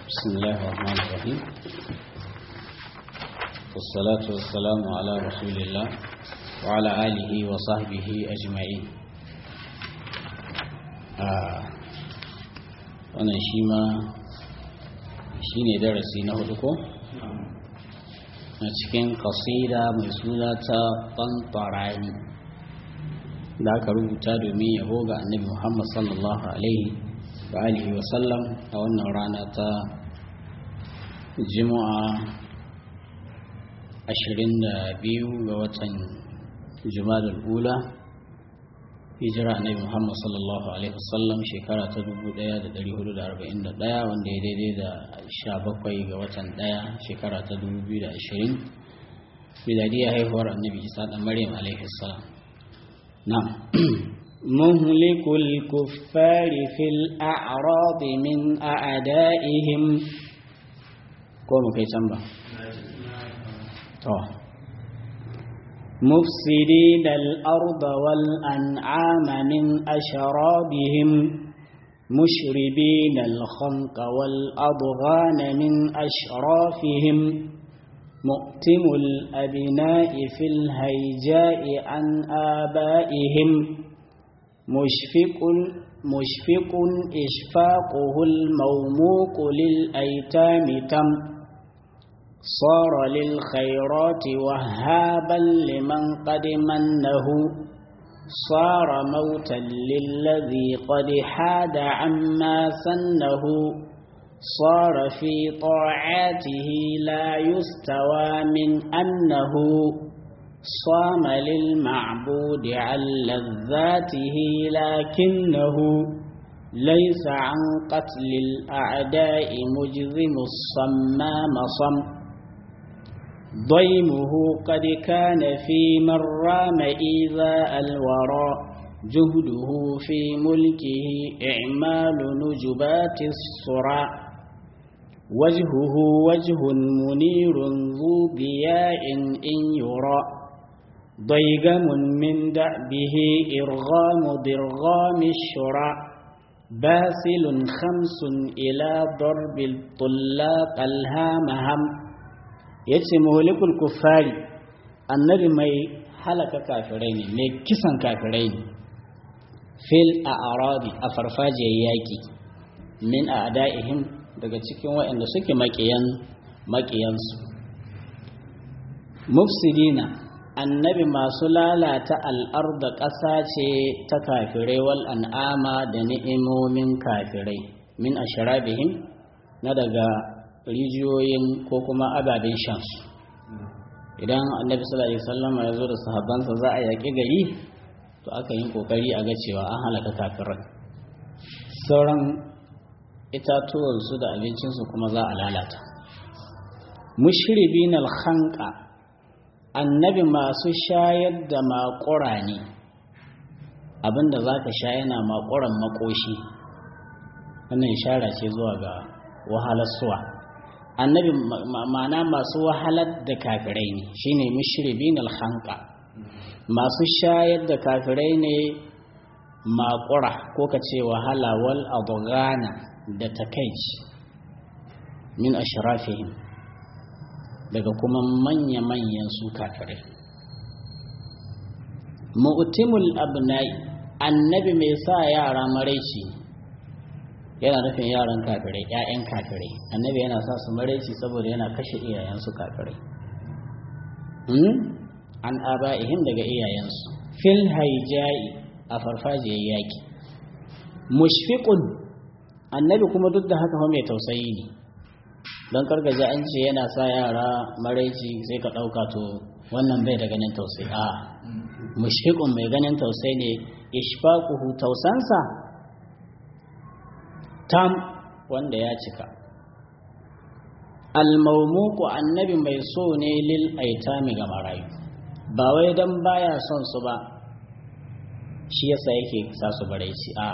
بسم الله الرحمن الرحيم والصلاة والسلام على رسول الله وعلى آله وصحبه أجمعين wannan shi ma shi ne darasi na hudu ko? a cikin kasida mai suna ta ɓanɓarani da aka rubuta domin yabo ga annabi muhammad sallallahu alaihi wa alihi wa sallam a wannan rana ta juma'a 22 ga watan jumadal ula hijira annabi muhammad sallallahu alaihi wasallam shekara ta 1441 wanda ya daidai da 17 ga watan 1 shekara ta 2020 miladiyar haihuwar annabi isa da maryam alaihi salam na'am مهلك الكفار في الأعراض من أعدائهم قوم كي تنبه طه مفسدين الأرض والأنعام من أشرابهم مشربين الخنق والأضغان من أشرافهم مؤتم الأبناء في الهيجاء عن آبائهم مشفق مشفق إشفاقه الموموق للأيتام تم صار للخيرات وهابا لمن قد منه صار موتا للذي قد حاد عما سنه صار في طاعاته لا يستوى من أنه صام للمعبود عن لذاته لكنه ليس عن قتل الأعداء مجرم الصمام صم ضيمه قد كان في من رام إيذاء الورى جهده في ملكه إعمال نجبات الصرع وجهه وجه منير ذو ضياء إن يرى ضيغم من دأبه إرغام ضرغام الشرع باسل خمس إلى ضرب الطلاق الهامهم yace muhlikul kuffari annabi mai halaka kafirai ne mai kisan kafirai ne fil a'radi a farfajiyar yaki min a'da'ihim daga cikin waɗanda suke maƙiyan maƙiyansu mufsidina annabi masu lalata al'arda ƙasa ce ta kafirai wal an'ama da ni'imomin kafirai min ashrabihim na daga rijiyoyin ko kuma ababen shansu idan annabi sallallahu alaihi wasallam ya zo da sahabbansa za a yaƙi gari to aka yi kokari a ga cewa an halaka kafirai sauran itatuwansu da abincinsu kuma za a lalata mushribin alhanka annabi masu shayar da makura ne abinda za ka sha yana makuran makoshi wannan ishara ce zuwa ga wahalarsuwa annabi ma'ana masu wahalar da kafirai ne shine mushribin alhanka masu shayar da kafirai ne makura ko ka ce wahala wal adghana da takaici min ashrafihim daga kuma manya-manyan su kafirai mu'timul abnai annabi mai sa yara maraici yana nufin yaran kafirai ƴaƴan kafirai annabi yana sa su maraici saboda yana kashe iyayensu kafirai an aba'ihim daga iyayensu fil haijai a farfajiyar yaki mushfiqun annabi kuma duk da haka mai tausayi ne don kargaje an ce yana sa yara maraici sai ka ɗauka to wannan bai da ganin tausayi a mushfiqun mai ganin tausayi ne ishfaquhu tausansa tam wanda ya cika almaumuku annabi mai so ne lil aitami ga marayu ba wai dan baya son su ba shi yasa yake sa su baraici a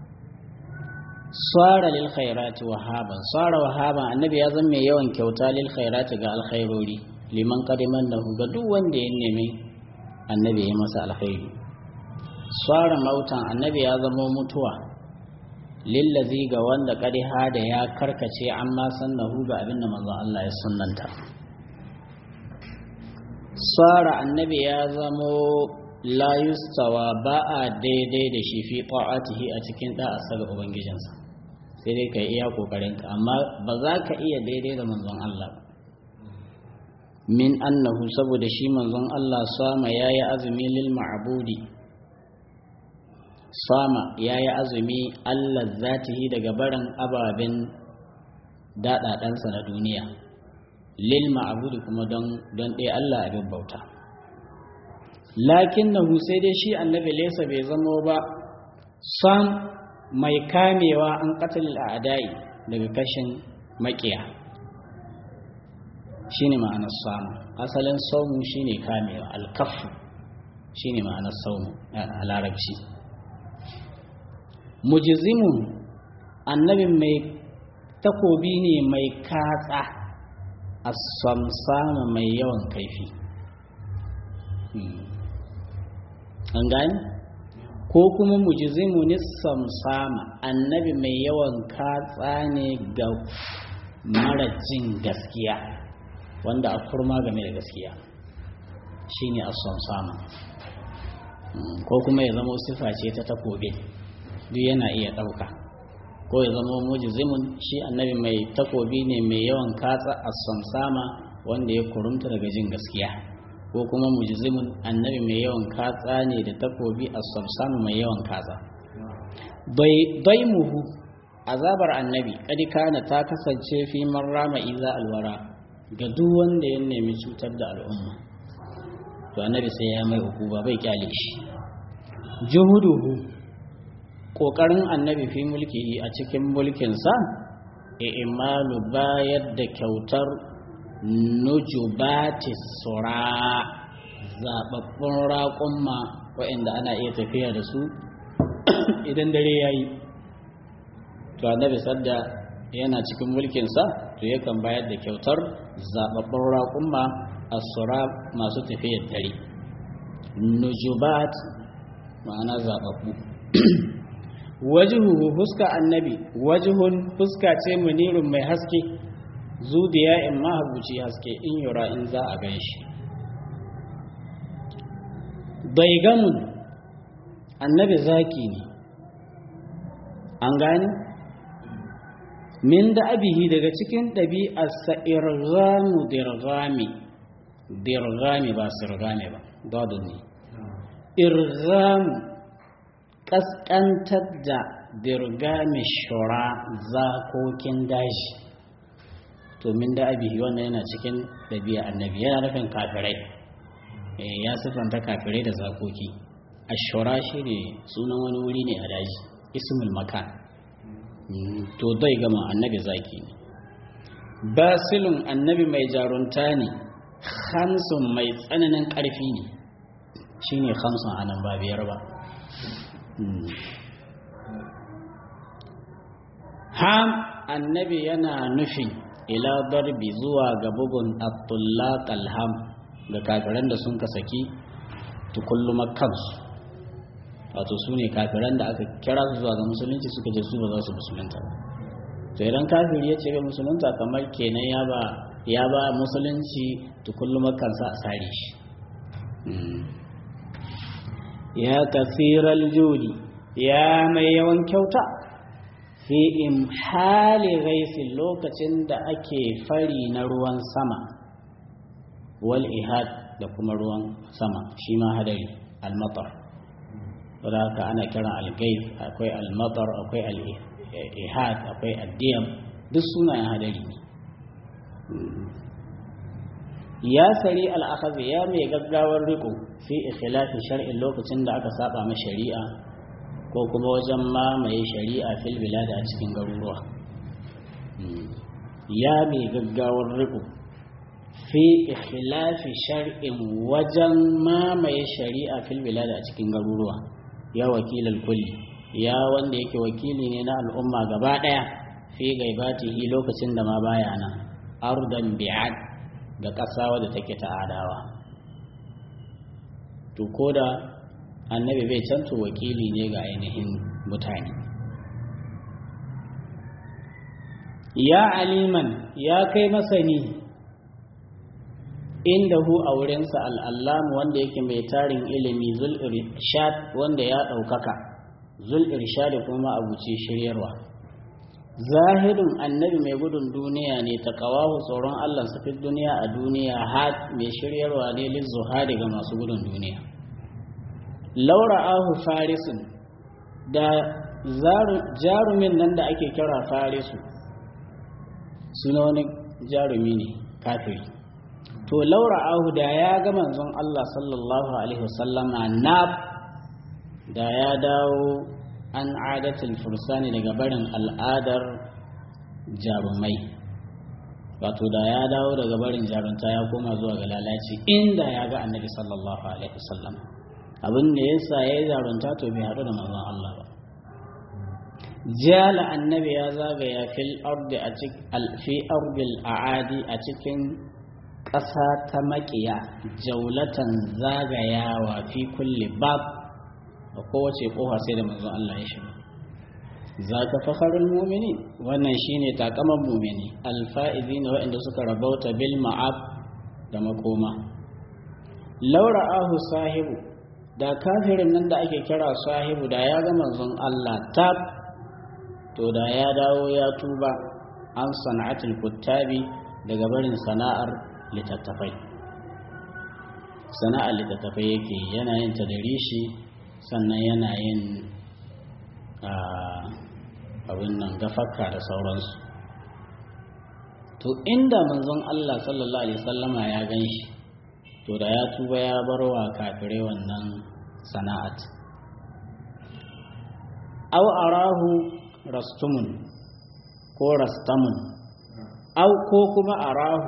swara lil khairati wahaban swara wahaban annabi ya zama mai yawan kyauta lil khairati ga alkhairori liman qadiman lahu ga duk wanda ya nemi annabi ya masa alkhairi swara mautan annabi ya zama mutuwa lillazi ga wanda ƙariha da ya karkace an ma sannahu ga abinda manzon Allah ya sunnanta sara annabi ya zamo la yustawa ba a daidai da shi fi ta'atihi a cikin da'asar ubangijinsa sai dai ka iya kokarinka amma ba za ka iya daidai da manzon Allah min annahu saboda shi manzon Allah sama yayi azumi lil ma'budi sama yayi azumi Allah zatihi daga barin ababen daɗaɗansa na duniya lil ma'budi kuma don don ɗaya Allah abin bauta lakinnahu sai dai shi annabi laysa bai zamo ba sam mai kamewa an qatlil a'da'i daga kashin makiya shine ma'anar samu asalin saumu shine kamewa alkafu shine ma'anar saumu a larabci mujizimun annabin mai takobi ne mai katsa a samsama mai yawan kaifi an gani ko kuma mujizimu ne samsama annabi mai yawan katsa ne ga mara jin gaskiya wanda a kurma game da gaskiya shine ason samu ko kuma ya zama sifa ce ta takobe duk yana iya ɗauka ko ya zama mujizimun shi annabi mai takobi ne mai yawan katsa ason sama wanda ya kurumta daga jin gaskiya ko kuma mujizimun annabi mai yawan katsa ne da takobi ason sama mai yawan katsa bai muhu azabar annabi kadi kana ta kasance fi marrama iza alwara ga duk wanda ya nemi cutar da al'umma to annabi sai ya mai hukuma bai kyale shi juhuduhu kokarin annabi fi mulki a cikin mulkinsa imalu bayar da kyautar nujubati sura zababbun raƙumma waɗanda ana iya tafiya da su idan dare ya yi to annabi sadda yana cikin mulkinsa to yakan bayar da kyautar zababbun raƙumma asura masu tafiyar dare nujubat ma'ana zababbu wajihu fuska annabi wajihun fuska ce munirun mai haske zudiya in mahabuci haske in yura in za a gan shi baigamun annabi zaki ne an gani min da abihi daga cikin ɗabi'arsa irgamu dirgami dirgami ba sirgami ba dadun ne irgamu ƙasƙantar da dirgami shura zakokin daji to min da abihi wannan yana cikin ɗabi'a annabi yana nufin kafirai ya siffanta kafirai da zakoki ashura shi ne sunan wani wuri ne a daji ismul makan to dai gama annabi zaki ne basilun annabi mai jarunta ne hamsun mai tsananin ƙarfi ne shi ne hamsun anan ba biyar ba ham annabi yana nufin ila darbi zuwa ga bugun abdullaq alham ga kafiran da sun ka saki tukullu kansu wato su ne kafiran da aka kira su zuwa ga musulunci suka je su ba za su musulunta ba to idan kafiri ya ce bai musulunta kamar kenan ya ba ya ba musulunci tukullu kansa a sare shi ya kasiral judi ya mai yawan kyauta fi imhali ghaisi lokacin da ake fari na ruwan sama wal ihad da kuma ruwan sama shi ma hadari almatar wadda haka ana kiran algaif akwai almatar akwai al-ihad akwai addiyam duk sunayen hadari ne ya sari al'akazi ya mai gaggawar riko fi ikhilafi shar'in lokacin da aka saba ma shari'a ko kuma wajen mamaye shari'a fil bilada a cikin garuruwa ya mai gaggawar riko fi ikhilafi shar'in wajen mamaye shari'a fil bilada a cikin garuruwa ya wakilal kulli ya wanda yake wakili ne na al'umma gaba daya fi gaibatihi lokacin da ma baya nan ardan bi'ad ga ƙasa wadda take ta adawa to ko da annabi bai canto wakili ne ga ainihin mutane ya aliman ya kai masani inda hu a wurinsa al'allam wanda yake mai tarin ilimi zul irshad wanda ya ɗaukaka zul irshad kuma abuci shiryarwa zahidun annabi mai gudun duniya ne ta kawahu tsoron allah fi duniya a duniya had mai shiryarwa ne lil zuhari ga masu gudun duniya laura ahu farisun da jarumin nan da ake kira farisu suna wani jarumi ne kafiri to laura ahu da ya ga manzon Allah sallallahu alaihi wasallama na da ya dawo an adatul fursani daga barin al'adar jarumai wato da ya dawo daga barin jarunta ya koma zuwa ga lalaci inda ya ga annabi sallallahu alaihi wasallam abin da yasa ya yi jarunta to bai haɗu da manzon Allah ba jala annabi ya zagaya fil ardi a fi ardil aadi a cikin ƙasa ta maƙiya jaulatan zagayawa fi kulli bab a kowace ƙofa sai da manzon Allah ya shiga zaka fakharul mu'minin wannan shine takaman mu'mini alfa'izina waɗanda suka rabauta bil ma'ab da makoma laura ahu sahibu da kafirin nan da ake kira sahibu da ya ga manzon Allah tab to da ya dawo ya tuba an sana'atul kuttabi daga barin sana'ar littattafai sana'ar littattafai yake yana yin tadarishi sannan yana yin abin nan gafaka da sauransu to inda manzon Allah sallallahu alaihi wasallama ya gan shi to da ya tuba ya bar wa kafirai wannan sana'at aw arahu rastumun ko rastamun au ko kuma arahu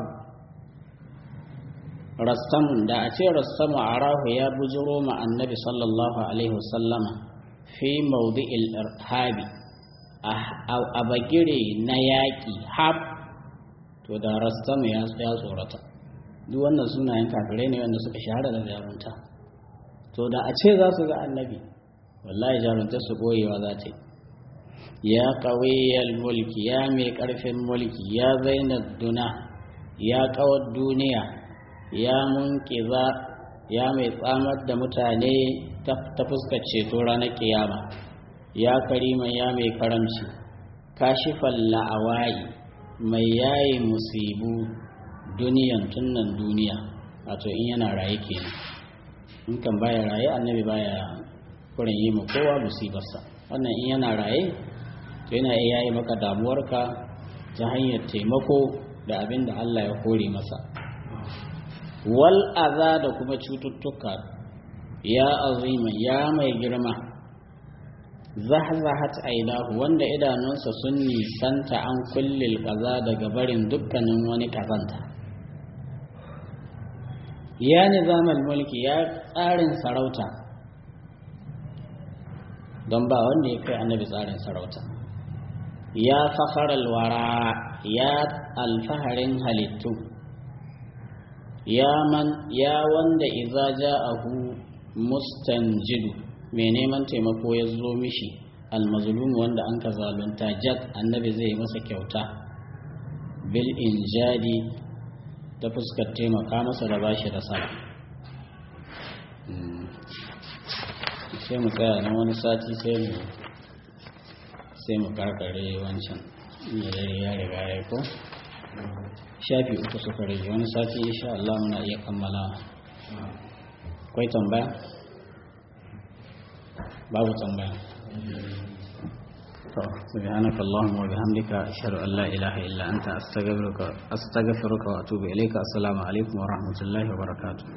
rastamun da a ce rastamu arahu ya bujiro ma annabi sallallahu alaihi wasallama fi maudi'il irhabi a bagire na yaƙi hab to da rastamu ya tsorata duk wannan sunayen kafirai ne wanda suka shahara da jarunta to da a ce za su ga annabi wallahi jarunta su goyewa za ta yi ya ƙawiyyar mulki ya mai ƙarfin mulki ya zainar duna ya ƙawar duniya ya munkiza ya mai tsamar da mutane ta fuskar ceto ranar kiyama ya karima ya mai karamci kashifan la'awayi mai yayi musibu duniyan tunan duniya wato in yana raye kenan in kan baya raye annabi baya kurin yi ma kowa musibarsa wannan in yana raye to yana iya yi maka damuwarka ta hanyar taimako da abin da Allah ya kore masa wal aza da kuma cututtuka ya azima ya mai girma zahzahat aidahu wanda idanunsa sun nisanta an kullil kaza daga barin dukkanin wani kazanta ya nizamal mulki ya tsarin sarauta don ba wanda ya kai annabi tsarin sarauta ya fakharal wara ya alfaharin halittu ya man ya wanda iza ja'ahu mustanjidu mai neman taimako ya zo mishi almazlum wanda an ka zalunta jad annabi zai masa kyauta bil injadi ta fuskar taimaka masa da bashi da sama sai mu tsaya na wani sati sai mu sai mu karkare wancan ya riga ya ko shafi uku suka rage wani sati insha Allah muna iya kammala kwai tambaya babu tambaya سبحانك اللهم وبحمدك أشهد أن لا إله إلا أنت أستغفرك أستغفرك وأتوب إليك السلام عليكم ورحمة الله وبركاته